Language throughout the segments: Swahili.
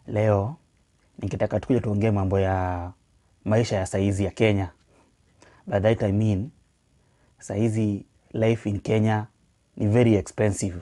Leo nikitaka tukuja tuongee mambo ya maisha ya saizi ya Kenya. By that I mean, saizi life in Kenya ni very expensive.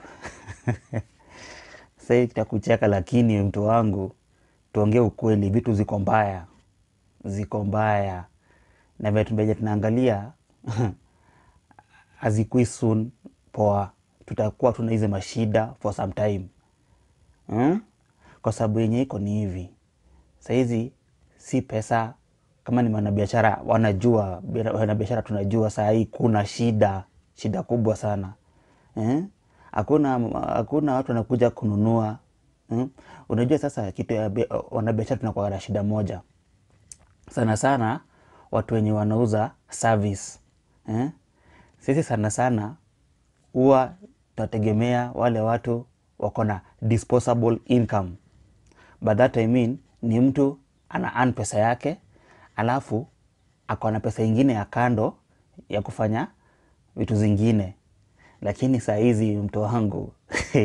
Sai kitakucheka lakini mtu wangu, tuongee ukweli, vitu ziko mbaya, ziko mbaya. Na vile tumeja tunaangalia, hazikui soon poa. Tutakuwa tuna hizi mashida for some time. Hmm? Kwa sababu yenye iko ni hivi. Saizi si pesa kama ni wanabiashara wanajua, wanabiashara tunajua saa hii kuna shida, shida kubwa sana. Eh? Hakuna hakuna watu wanakuja kununua. Hmm? Unajua sasa kitu ya bia- wanabiashara tunakuwa na shida moja. Sana sana watu wenye wanauza service. Eh? Sisi sana sana huwa tunategemea wale watu wako na disposable income. By that I mean ni mtu ana earn pesa yake alafu ako na pesa ingine ya kando ya kufanya vitu zingine. Lakini saa hizi mtu wangu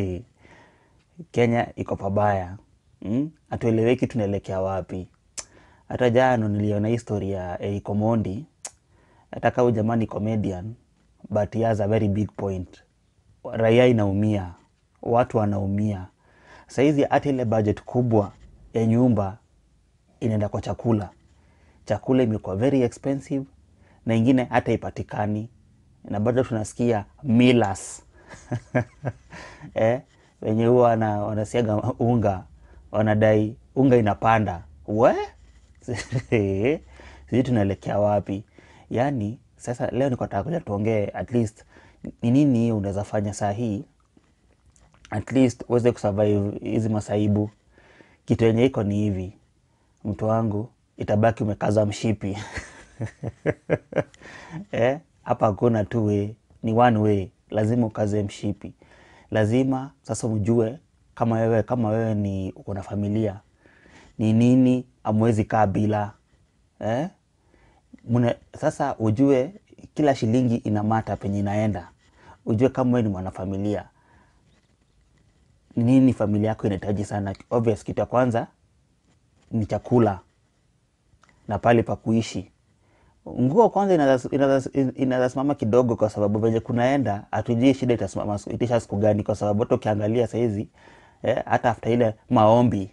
Kenya iko pabaya. Mm? Hatueleweki tunaelekea wapi. Hata jana niliona history ya Eric Omondi. Hata kama huyu jamaa ni comedian but he has a very big point. Raia inaumia, watu wanaumia. Saizi hata ile budget kubwa ya nyumba inaenda kwa chakula. Chakula imekuwa very expensive na ingine hata ipatikani, na bado tunasikia millers eh, wenye huwa wana- wanasiaga unga wanadai unga inapanda we sijui tunaelekea wapi yaani sasa leo niko nataka kuja tuongee at least ni nini unaweza fanya saa hii at least uweze kusurvive hizi masaibu kitu yenye iko ni hivi mtu wangu itabaki umekaza mshipi eh, hapa hakuna two way ni one way lazima ukaze mshipi lazima sasa ujue kama wewe kama wewe ni uko na familia ni nini amwezi kaa bila eh? Mune, sasa ujue kila shilingi ina mata penye inaenda ujue kama wewe ni mwanafamilia ni nini familia yako inahitaji sana obvious kitu ya kwanza ni chakula na pale pa kuishi nguo kwanza inaweza- inaweza inaweza simama kidogo kwa sababu venye kunaenda hatujui shida itasimama siku- itisha siku gani kwa sababu hata ukiangalia sahizi eh, hata after ile maombi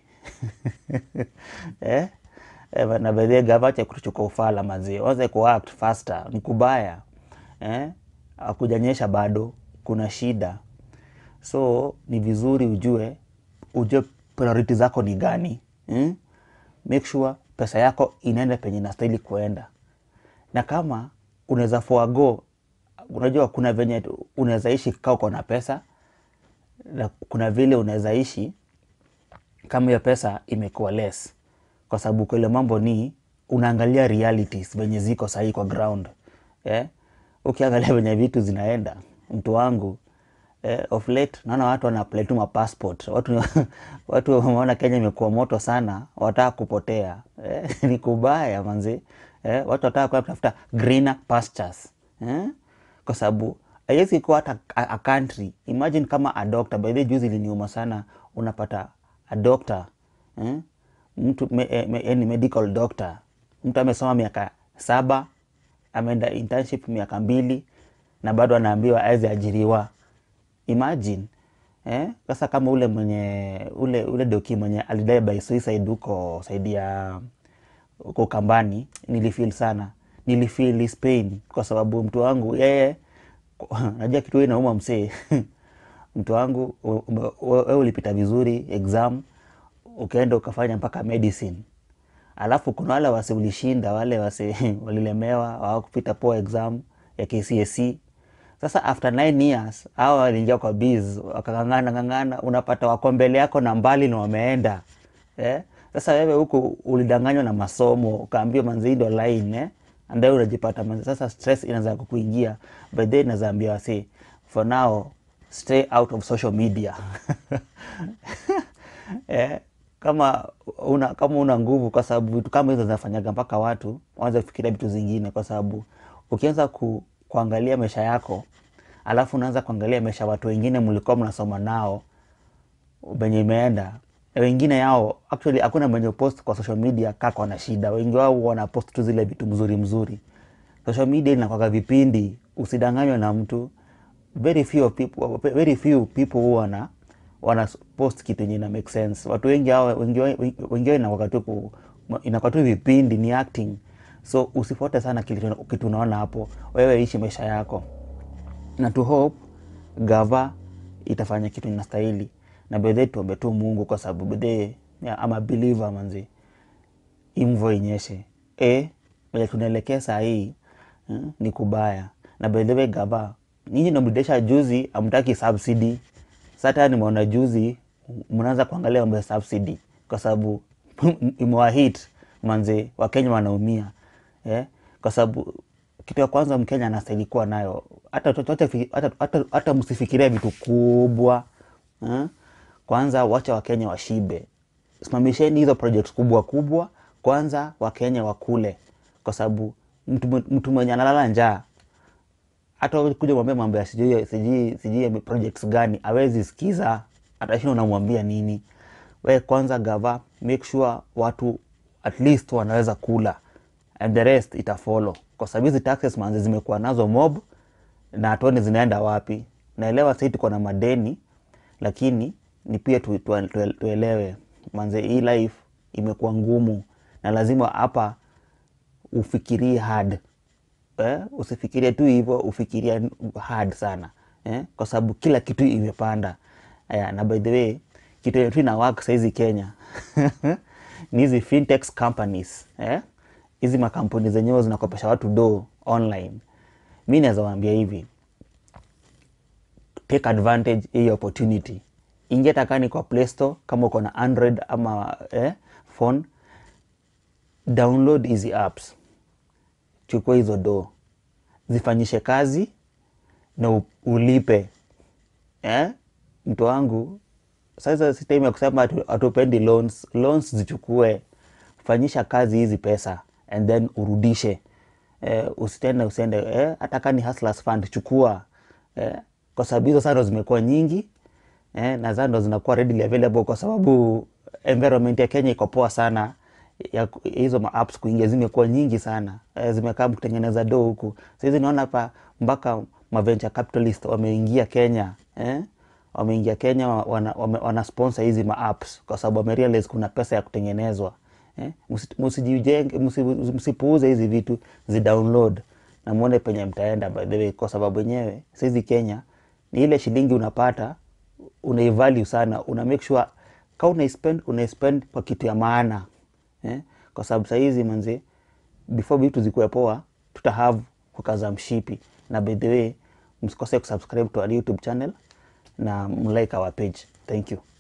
eh, eh, na bedhie gavache kutuchukua ufala mazie waze kuact faster ni kubaya eh, akujanyesha bado kuna shida so ni vizuri ujue ujue priority zako ni gani hmm? make sure pesa yako inaenda penye inastahili kuenda na kama unaweza forgo unajua kuna venye tu- unaweza ishi kaa uko na pesa na kuna vile unaweza ishi kama hiyo pesa imekuwa less kwa sababu kile mambo ni unaangalia realities venye ziko sahii kwa ground eh? ukiangalia venye vitu zinaenda mtu wangu eh, of late naona watu wana apply tu mapassport watu watu wameona Kenya imekuwa moto sana wataka kupotea eh? ni kubaya manzi eh? watu wataka kuwa kutafuta greener pastures eh? kwa sababu haiwezi kuwa hata a, a country imagine kama a doctor by the way, juzi iliniuma sana unapata a doctor eh? mtu me, eh, me, yani medical doctor mtu amesoma miaka saba ameenda internship miaka mbili na bado anaambiwa aweze ajiriwa imagine eh? Sasa kama ule mwenye ule ule doki mwenye alidai by suicide huko saidi ya huko Kambani, nilifeel sana, nilifeel his pain kwa sababu mtu wangu yeye, najua kitu hii inauma msee mtu wangu u- ume- wewe ulipita vizuri exam ukaenda ukafanya mpaka medicine alafu kuna wale wase ulishinda wale wase walilemewa hawakupita poa exam ya KCSE sasa after 9 years hao waliingia kwa biz wakang'ang'ana ng'ang'ana unapata wako mbele yako na mbali na wameenda eh? sasa wewe huku ulidanganywa na masomo ukaambiwa manzi ndo line eh? ambayo unajipata manzi sasa stress inaanza kukuingia by the way naweza ambia wase for now stay out of social media eh, kama una kama una nguvu, kwa sababu vitu kama hizo zinafanyaga mpaka watu waanze kufikiria vitu zingine, kwa sababu ukianza ku, kuangalia maisha yako alafu unaanza kuangalia maisha ya watu wengine mlikuwa mnasoma nao venye imeenda wengine yao actually hakuna mwenye post kwa social media kako na shida wengi wao wana post tu zile vitu mzuri mzuri social media inakwaka vipindi usidanganywe na mtu very few people, very few people huwa wana wana post kitu yenye ina make sense watu wengi hao wengi wao- wengi wao inakwaka tu ku- inakuwa tu vipindi ni acting so usifuate sana kitu kitu unaona hapo wewe ishi maisha yako na to hope gava itafanya kitu inastahili na bedhe tuombe tu mungu kwa sababu bedhe ama believer manzi hii mvua inyeshe e vile tunaelekea saa hii mm, ni kubaya na bedhewe gava nyinyi namrudisha juzi amtaki subsidy sata nimeona juzi mnaanza kuangalia mambo ya subsidy kwa sababu imewahit manze wakenya wanaumia eh? kwa sababu kitu ya kwanza mkenya anastahili kuwa nayo hata, hata, hata, hata, hata msifikiria vitu kubwa eh? kwanza wacha wakenya washibe simamisheni hizo project kubwa kubwa kwanza wakenya wakule kwa sababu mtu, mtu mwenye analala njaa hata kuja mwambia mambo ya sijui sijui sijui projects gani awezi sikiza atashinda unamwambia nini we kwanza gava make sure watu at least wanaweza kula and the rest itafollow kwa sababu hizi taxes manzi zimekuwa nazo mob na hatuoni zinaenda wapi naelewa sahii tuko na madeni lakini ni pia tu, tu, tu, tuelewe manze hii life imekuwa ngumu na lazima hapa ufikirie hard eh? usifikirie tu hivyo ufikiria hard sana eh? kwa sababu kila kitu imepanda eh, na by the way kitu yenye tu ina work saizi kenya ni hizi fintech companies eh? hizi makampuni zenyewe zinakopesha watu do online mi naweza waambia hivi take advantage hii opportunity ingia takani kwa play store kama uko na android ama eh, phone download hizi apps chukua hizo do zifanyishe kazi na u- ulipe eh? mtu wangu sasa si time ya kusema hatu- hatupendi loans loans zichukue fanyisha kazi hizi pesa and then urudishe eh, usitende usiende eh, hata kani hustlers fund chukua eh, kwa sababu hizo sasa ndo zimekuwa nyingi eh, na za ndo zinakuwa readily available kwa sababu environment ya Kenya iko poa sana ya ku- hizo ma apps kuingia zimekuwa nyingi sana eh, zimekaa kutengeneza do huku sahizi naona hapa mpaka ma venture capitalist wameingia Kenya eh? wameingia Kenya wana, wana, wana sponsor hizi ma apps kwa sababu wamerealize kuna pesa ya kutengenezwa eh? Musi- Musijijenge, musi- msipuuze hizi vitu zidownload na muone penye mtaenda by the way, kwa sababu wenyewe saizi Kenya ni ile shilingi unapata unaivalue sana, una make sure ka unaispend unaispend kwa kitu ya maana eh? kwa sababu sahizi manzi before vitu zikuwe poa tutahave kukaza mshipi na by the way msikose kusubscribe to our youtube channel na mlike our page thank you